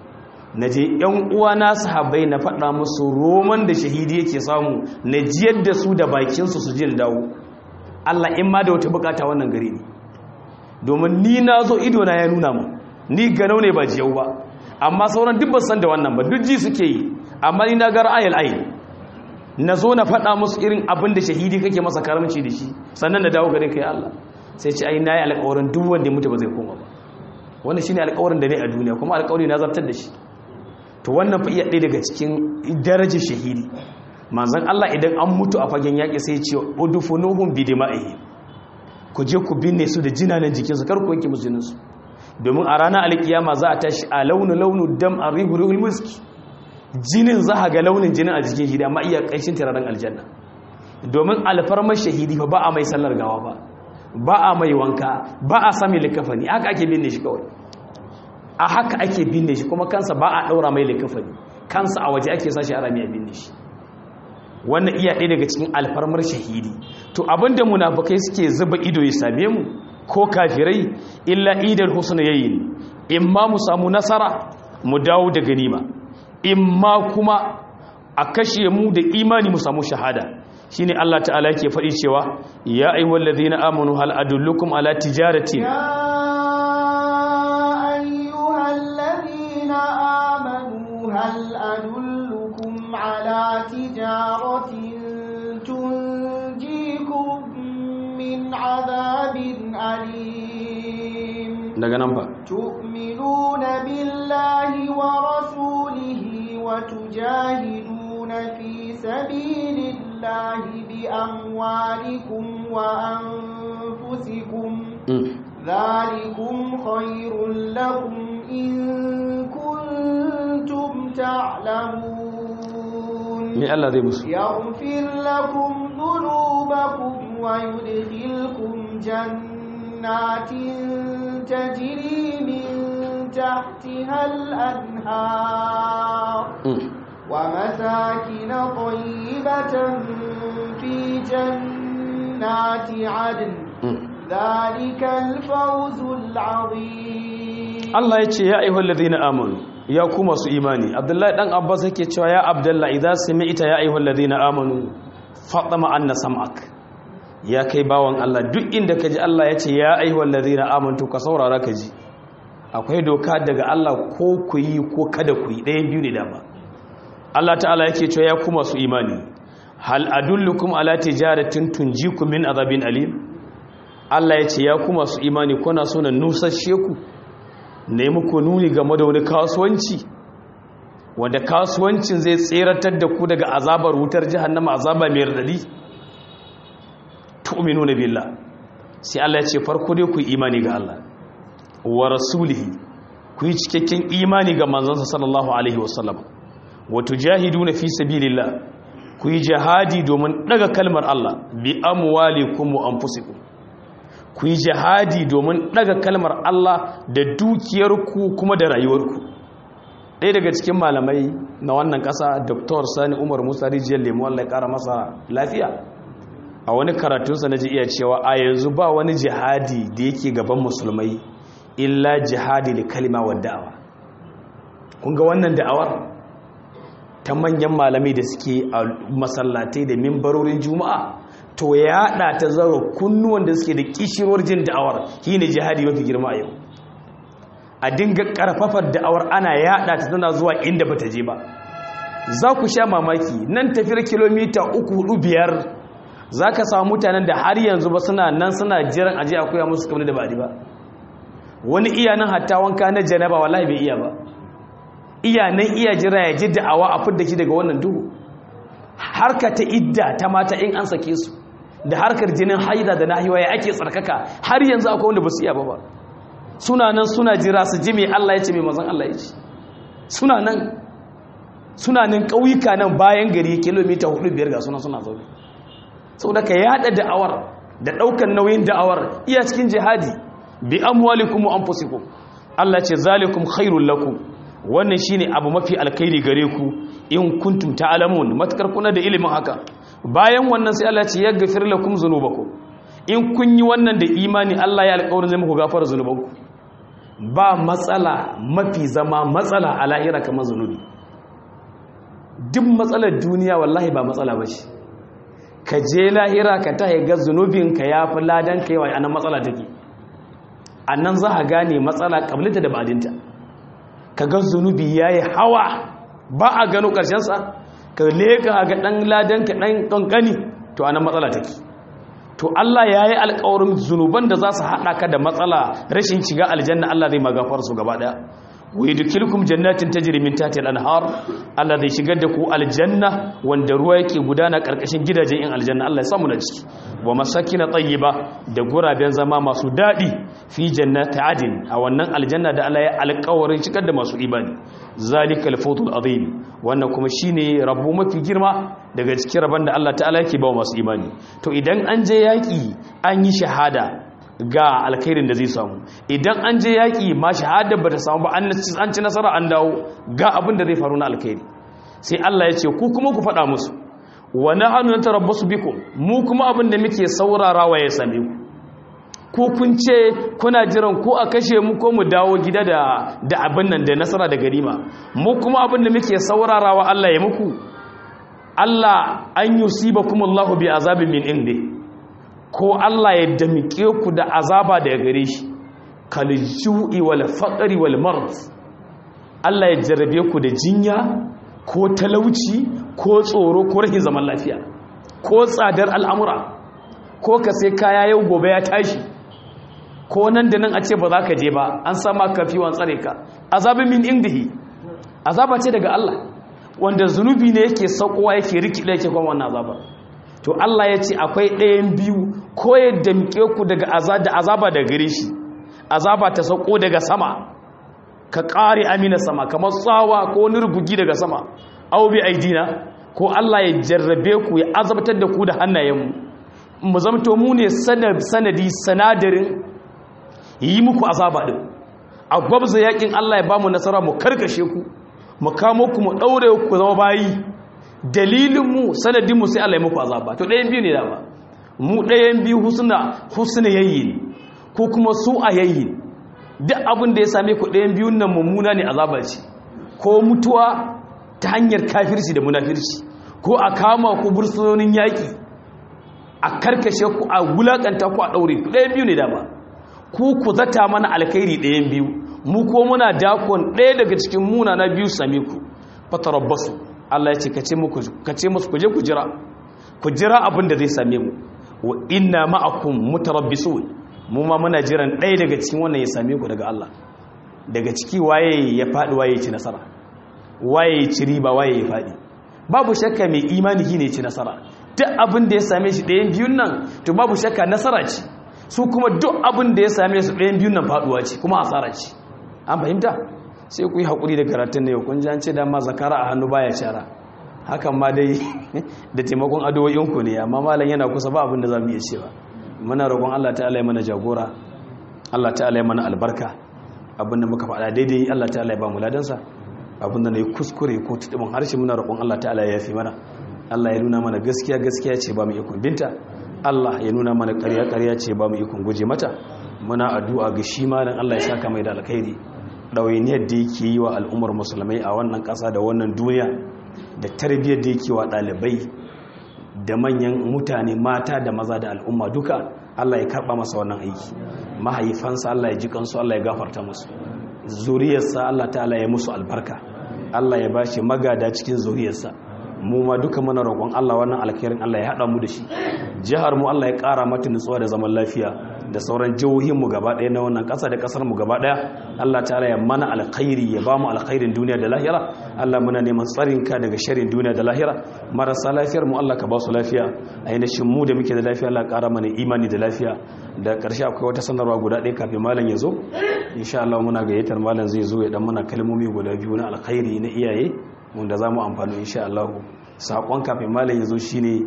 na je ‘yan uwana sahabbai na faɗa musu roman da shahidi yake samu na jiyar da su da bakinsu su jin dawo Allah in ma da wata bukata wannan gari ne domin ni na zo idona ya nuna mu ni ganau ne ba jiyau ba amma sauran duk san da wannan ba duk ji suke yi amma ni na ga ra'ayil ayin na zo na faɗa musu irin abin da shahidi kake masa karamci da shi sannan na dawo gare kai Allah sai ce ai na yi alƙawarin duk wanda ya mutu ba zai koma ba wannan shine alƙawarin da ne a duniya kuma alƙawari na zartar da shi to wannan fa iya ɗaya daga cikin darajar shahidi manzon Allah idan an mutu a fagen yaƙi sai ce udfunuhum bi dima'ihi ku je ku binne su da jinanan jikinsu kar ku wanke musu jininsu domin a ranar alkiyama za a tashi a launu launu dam a rihurul muski jinin za a ga launin jinin a jikin shi amma iya ƙanshin turaren aljanna domin alfarmar shahidi ba a mai sallar gawa ba ba a mai wanka ba a sami likafani haka ake binne shi kawai a haka ake binne shi kuma kansa ba a ɗaura mai likafani kansa a waje ake sashi a rami a binne shi wannan iya ɗaya daga cikin alfarmar shahidi to abinda munafukai suke zuba ido ya same mu ko kafirai illa idal husna yayin imma mu samu nasara mu dawo da ganima imma kuma a kashe mu da imani mu samu shahada shine Allah ta'ala yake faɗi cewa ya ayyuhal ladhina amanu hal adullukum ala tijaratin يا أيها الذين آمنوا هل أدلكم على تجارة تنجيكم من عذاب أليم daga nan fa تؤمنون بالله ورسوله وتجاهدون في سبيل الله بأموالكم وأنفسكم Mm. ذلكم خير لكم إن كنتم تعلمون me Allah zai musu يغفر لكم ذنوبكم ويدخلكم جنات تجري من تحتها الأنهار Mm. ومساكن طيبة في جنات عدن Mm. ذلك الفوز العظيم Allah ya ce ya ayyuhal ladhina amanu ya ku masu imani Abdullahi dan Abbas yake cewa ya Abdullahi idza sami'ta ya ayyuhal ladhina amanu fatama anna sam'ak ya kai bawan Allah duk inda kaji Allah ya ce ya ayyuhal ladhina amanu ka saurara ka ji akwai doka daga Allah ko ku yi ko kada ku yi ɗayan biyu ne dama Allah ta'ala yake cewa ya ku masu imani hal adullukum ala tijaratin tunjikum min azabin alim Allah ya ce ya ku masu imani kuna so na nusashe ku ne muku nuni game da wani kasuwanci wanda kasuwancin zai tseratar da ku daga azabar wutar jahannama azaba mai radadi tu'minuna billah sai Allah ya ce farko dai ku yi imani ga Allah wa rasulihi ku yi cikakken imani ga manzansa sallallahu alaihi wasallam wa tujahiduna fi sabilillah ku yi jihadi domin daga kalmar Allah bi amwalikum wa anfusikum ku yi jihadi domin daga kalmar Allah da dukiyarku kuma da rayuwarku ɗaya daga cikin malamai na wannan ƙasa dr sani umar musa rijiyar lemu Allah ya ƙara masa lafiya a wani karatunsa na ji iya cewa a yanzu ba wani jihadi da yake gaban musulmai illa jihadi da kalima wa da'awa kun ga wannan da'awar ta manyan malamai da suke a masallatai da mimbarorin juma'a to ya haɗa ta zaro kunnuwan da suke da kishirwar jin da'awar shi ne jihadi mafi girma a yau a dinga ƙarfafar da'awar ana yaɗa ta tana zuwa inda ba ta je ba za ku sha mamaki nan tafiyar kilomita uku hudu biyar za ka samu mutanen da har yanzu ba suna nan suna jiran aje a koya musu kamar da ba ba wani iya nan hatta wanka na janaba wallahi bai iya ba iya nan iya jira ya ji da'awa a fidda shi daga wannan duhu harka ta idda ta mata in an sake su da harkar jinin haida da nahiwa ya ake tsarkaka har yanzu akwai wanda ba su iya ba ba suna nan suna jira su ji mai Allah ya ce mai mazan Allah ya ce suna nan suna nan ƙauyuka nan bayan gari kilomita hudu biyar ga suna suna zaune sau da ka yada da'awar da ɗaukar nauyin da'awar iya cikin jihadi bi amwalikum wa anfusikum Allah ce zalikum khairul lakum wannan shine abu mafi alkhairi gare ku in kuntum ta'lamun matakar kuna da ilimin haka bayan wannan sai Allah ce yaghfir lakum dhunubakum in kun yi wannan da imani Allah ya alƙawarin zai muku gafara zunubanku ba matsala mafi zama matsala a lahira kamar zunubi duk matsalar duniya wallahi ba matsala ba ce ka je lahira ka ta ga zunubinka ya fi ladan ka yawa a nan matsala take a nan za a gane matsala ƙablinta da badinta ka ga zunubi ya yi hawa ba a gano ƙarshensa ka leka ga ɗan ladanka ɗan ƙanƙani to a nan matsala take to Allah ya yi alƙawarin zunuban da za su haɗa ka da matsala rashin shiga aljanna Allah zai magafar su gaba ɗaya wa yudkhilukum jannatin tajri min tahtiha al-anhar Allah zai shigar da ku aljanna wanda ruwa yake gudana karkashin gidajen in aljanna Allah ya samu na ciki wa masakin tayyiba da guraben zama masu dadi fi jannati adin a wannan aljanna da Allah ya alƙawarin shigar da masu imani zalikal fawzul azim wannan kuma shine rabu mafi girma daga cikin rabon da Allah ta'ala yake ba masu imani to idan an je yaki an yi shahada ga alkhairin da zai samu idan an je yaƙi ma shahada ba ta samu ba an ci nasara an dawo ga abin da zai faru na alkhairi sai Allah ya ce ku kuma ku faɗa musu wa nahnu natarabbasu bikum mu kuma abin da muke saurarawa ya same ku ko kun ce kuna jiran ko a kashe mu ko mu dawo gida da da abin nan da nasara da garima mu kuma abin da muke saurarawa Allah ya muku Allah an yusibakumullahu bi azabin min indi ko Allah ya damike ku da azaba daga gare shi kalju'i wal faqri wal marad Allah ya jarrabe ku da jinya ko talauci ko tsoro ko rahin zaman lafiya ko tsadar al'amura ko ka sai kaya yau gobe ya tashi ko nan da nan a ce ba za ka je ba an sama kafi wan tsare ka azabin min indihi azaba ce daga Allah wanda zunubi ne yake saukowa yake rikide yake kuma wannan azaba to Allah ya ce akwai ɗayan biyu ko ya damke ku daga da azaba da gare shi azaba ta sauko daga sama ka ƙare amina sama kamar tsawa ko wani rubugi daga sama au bi aidina ko Allah ya jarrabe ku ya azabtar da ku da hannayenmu mu zamto mu ne sanadi sanadarin yi muku azaba din a gwabza yakin Allah ya bamu nasara mu karkashe ku mu kamo ku mu daure ku zama bayi dalilinmu sanadinmu sai Allah ya muku azaba to ɗayan biyu ne dama mu ɗayan biyu husna husna yayin ko kuma su a yayin duk abin da ya same ku ɗayan biyun nan mummuna ne azaba ce ko mutuwa ta hanyar kafirci da munafirci ko a kama ku bursunonin yaƙi a karkashe ku a wulaƙanta ku a ɗaure ku ɗayan biyu ne dama ku ku zata mana alkhairi ɗayan biyu mu ko muna dakon ɗaya daga cikin muna na biyu same ku fatarabbasu Allah ya ce ka ce musu ku je ku jira ku jira abin da zai same mu wa inna ma'akum mutarabbisun mu ma muna jiran ɗaya daga cikin wannan ya same ku daga Allah daga ciki waye ya faɗi waye ya ci nasara waye ya ci riba waye ya faɗi babu shakka mai imani shine ya ci nasara duk abin da ya same shi ɗayan biyun nan to babu shakka nasara ce su kuma duk abin da ya same su ɗayan biyun nan faɗuwa ce kuma asara ce an fahimta sai ku yi haƙuri da karatun da yau kun jan ce dama zakara a hannu baya cara hakan ma dai da taimakon adowoyinku ne amma malam yana kusa ba abin da za mu iya cewa muna roƙon Allah ta'ala ya mana jagora Allah ta'ala ya mana albarka abin da muka faɗa daidai Allah ta'ala ya ba mu ladansa abin da na yi kuskure ko tuɗin harshe muna roƙon Allah ta'ala ya yafi mana Allah ya nuna mana gaskiya gaskiya ce ba mu ikon binta Allah ya nuna mana ƙarya ƙarya ce ba mu ikon guje mata muna addu'a ga shi malam Allah ya saka mai da alkhairi ɗawainiyar da yake yi wa al'ummar musulmai a wannan ƙasa da wannan duniya da tarbiyyar da yake wa ɗalibai da manyan mutane mata da maza da al'umma duka Allah ya karɓa masa wannan aiki mahaifansa Allah ya ji kansu Allah ya gafarta musu zuriyarsa Allah ta'ala ya musu albarka Allah ya bashi magada cikin zuriyarsa mu ma duka muna roƙon Allah wannan alkhairin Allah ya haɗa mu da shi jihar mu Allah ya ƙara mata nutsuwa da zaman lafiya da sauran jihohinmu gaba ɗaya na wannan ƙasa da ƙasar mu gaba ɗaya Allah ta'ala ya mana alkhairi ya ba mu alkhairin duniya da lahira Allah muna neman tsarinka daga sharrin duniya da lahira marasa lafiyar mu Allah ka ba su lafiya ainihin mu da muke da lafiya Allah ƙara mana imani da lafiya da ƙarshe akwai wata sanarwa guda ɗaya kafin malam ya zo insha Allah muna gayyatar malam zai zo ya dan mana kalmomi guda biyu na alkhairi na iyaye wanda za mu amfani insha Allah saƙon kafin malam ya zo shine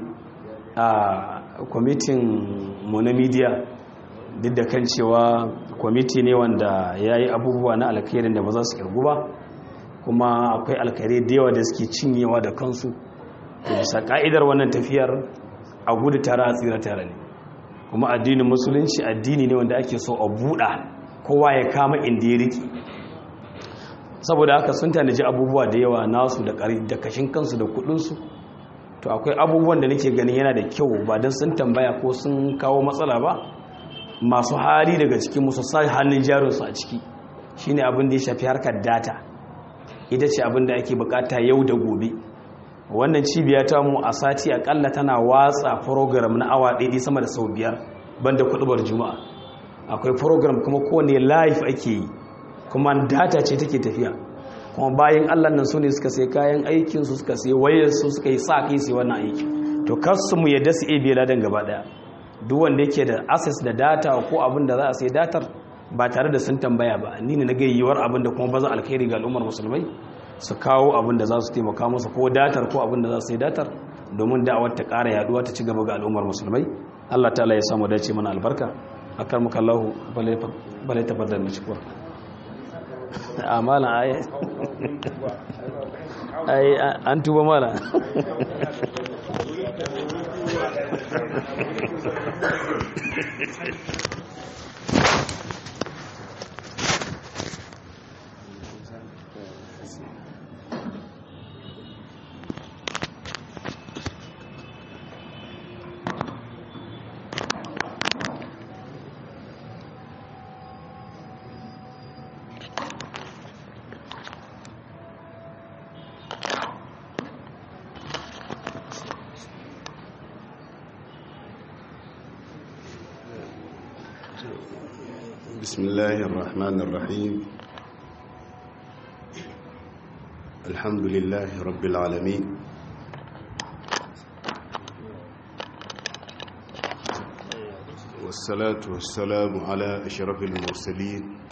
a kwamitin mu na media duk da kan cewa kwamiti ne wanda ya yi abubuwa na alkhairin da ba za su kirgu ba kuma akwai alkhairai da yawa da suke cinyewa da kansu da bisa ka'idar wannan tafiyar a gudu tare a tsira tare ne kuma addinin musulunci addini ne wanda ake so a buɗa kowa ya kama inda ya riki saboda haka sun tanaji abubuwa da yawa nasu da da kashin kansu da kudinsu to akwai abubuwan da nake ganin yana da kyau ba don sun tambaya ko sun kawo matsala ba masu hali daga cikin musu sa hannun jarinsu a ciki shine abin da ya shafi harkar data ita ce abin da ake bukata yau da gobe wannan cibiya ta mu a sati akalla tana watsa program na awa ɗaiɗi sama da sau biyar banda kuɗubar juma'a akwai program kuma kowane live ake yi kuma data ce take tafiya kuma bayan allah nan su ne suka sai kayan aikinsu suka sai wayarsu suka yi sa kai sai wannan aiki to kasu mu yadda su ebe ladan gaba daya duk wanda yake da access da data ko abin da za a sai datar ba tare da sun tambaya ba ni ne na ga yiwuwar abin da kuma bazan alkhairi ga al'ummar musulmai su kawo abin da za su taimaka musu ko datar ko abin da za su sai datar domin da'awar ta ƙara yaduwa ta ci gaba ga al'ummar musulmai Allah ta'ala ya samu dace mana albarka akar muka Allahu bale tafaddal mu cikwa amala ai ai an tuba mala بسم الله الرحمن الرحيم الحمد لله رب العالمين والصلاة والسلام على أشرف المرسلين